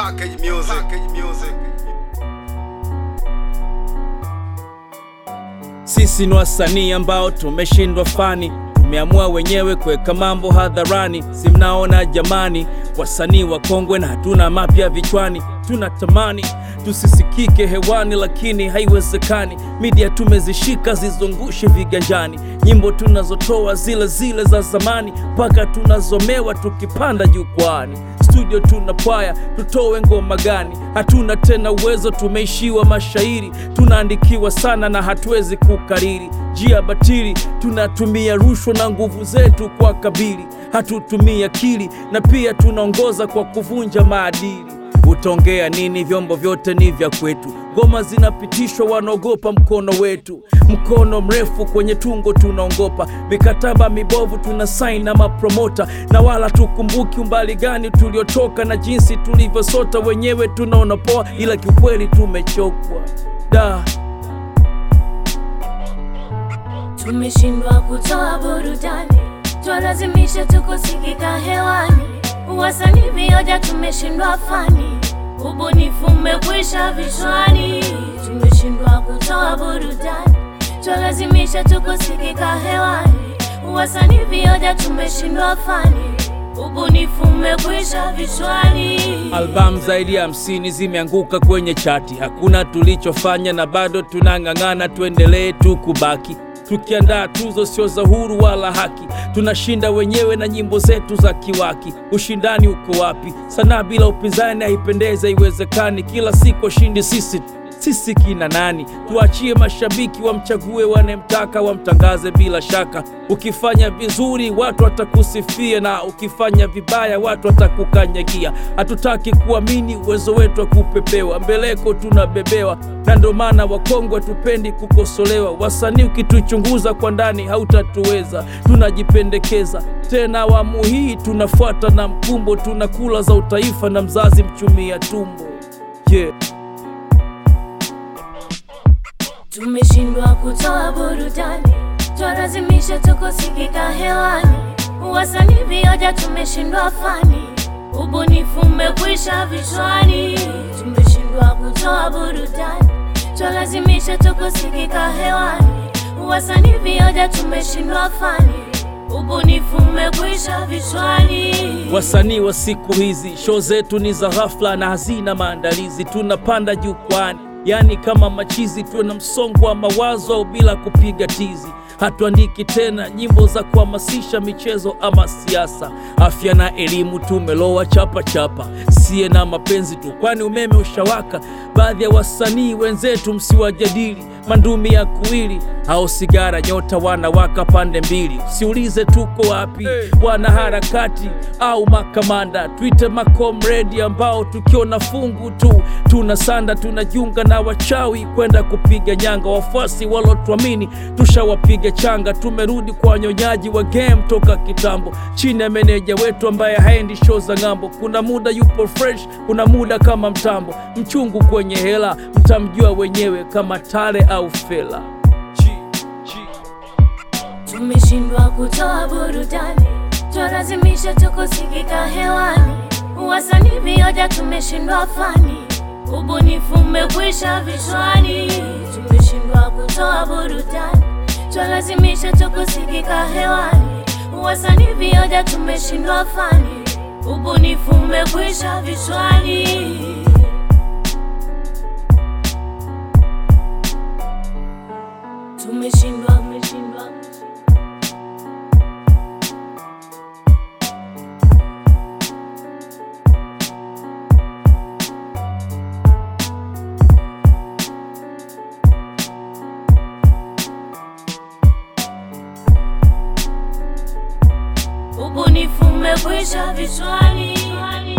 Package music. Package music. Sisi ni wasanii ambao tumeshindwa fani, tumeamua wenyewe kuweka mambo hadharani. Si mnaona jamani, wasanii wakongwe na hatuna mapya vichwani. Tunatamani tusisikike hewani, lakini haiwezekani. Media tumezishika zizungushe viganjani, nyimbo tunazotoa zile zile za zamani, mpaka tunazomewa tukipanda jukwani. Studio tunapwaya, tutowe ngoma gani? Hatuna tena uwezo, tumeishiwa mashairi, tunaandikiwa sana na hatuwezi kukariri. Njia batili, tunatumia rushwa na nguvu zetu kwa kabili, hatutumii akili na pia tunaongoza kwa kuvunja maadili. Utaongea nini? Vyombo vyote ni vya kwetu, ngoma zinapitishwa, wanaogopa mkono wetu. Mkono mrefu kwenye tungo tunaongopa, mikataba mibovu tuna saini na mapromota, na wala tukumbuki umbali gani tuliotoka na jinsi tulivyosota. Wenyewe tunaona poa, ila kiukweli tumechokwa da Tumeshindwa kutoa burudani, twalazimisha tukusikika hewani. Wasanii vioja, tumeshindwa fani, ubunifu umekwisha vichwani. Tumeshindwa kutoa burudani, twalazimisha tukusikika hewani. Wasanii vioja, tumeshindwa fani, ubunifu umekwisha vichwani. Albamu zaidi ya hamsini zimeanguka kwenye chati, hakuna tulichofanya na bado tunang'ang'ana, tuendelee tu kubaki tukiandaa tuzo sio za huru wala haki, tunashinda wenyewe na nyimbo zetu za kiwaki. Ushindani uko wapi? Sanaa bila upinzani haipendeza, iwezekani. Kila siku washindi sisi sisi kina nani? Tuachie mashabiki wamchague wanemtaka, wamtangaze bila shaka. Ukifanya vizuri watu watakusifia, na ukifanya vibaya watu watakukanyagia. Hatutaki kuamini uwezo wetu wa kupepewa, mbeleko tunabebewa, na ndo maana wakongwe tupendi kukosolewa. Wasanii ukituchunguza kwa ndani hautatuweza, tunajipendekeza tena. Awamu hii tunafuata na mkumbo, tunakula za utaifa na mzazi mchumia tumbo yeah. Tumeshindwa kutoa burudani, twalazimisha tukusikika hewani. Wasanii vioja, tumeshindwa fani, ubunifu umekwisha vichwani. Tumeshindwa kutoa burudani, twalazimisha tukusikika hewani. Wasanii vioja, tumeshindwa fani, ubunifu umekwisha vichwani. Wasanii wa siku hizi, show zetu ni za ghafla na hazina maandalizi. Tunapanda jukwani, yani kama machizi, tuwe na msongo wa mawazo au bila kupiga tizi. Hatuandiki tena nyimbo za kuhamasisha michezo ama siasa, afya na elimu. Tumelowa chapa chapa, siye na mapenzi tu, kwani umeme ushawaka. Baadhi ya wasanii wenzetu msiwajadili, mandumi ya kuwili au sigara, nyota wanawaka pande mbili. Siulize tuko wapi, wana harakati au makamanda, twite makomredi ambao tukiona fungu tu tunasanda, tunajiunga na wachawi kwenda kupiga nyanga. Wafuasi walotuamini tushawapiga changa, tumerudi kwa wanyonyaji wa game toka kitambo, chini ya meneja wetu ambaye haendi show za ng'ambo. Kuna muda yupo fresh, kuna muda kama mtambo, mchungu kwenye hela, mtamjua wenyewe kama Tale au Fela. Tumeshindwa kutoa burudani, twalazimisha tukusikika hewani. Wasanii vioja, tumeshindwa fani, ubunifu umekwisha vichwani. Tumeshindwa kutoa burudani, twalazimisha tukusikika hewani. Wasanii vioja, tumeshindwa fani, ubunifu umekwisha vichwani. Tumeshindwa, tumeshindwa. ubunifu umekwisha vichwani.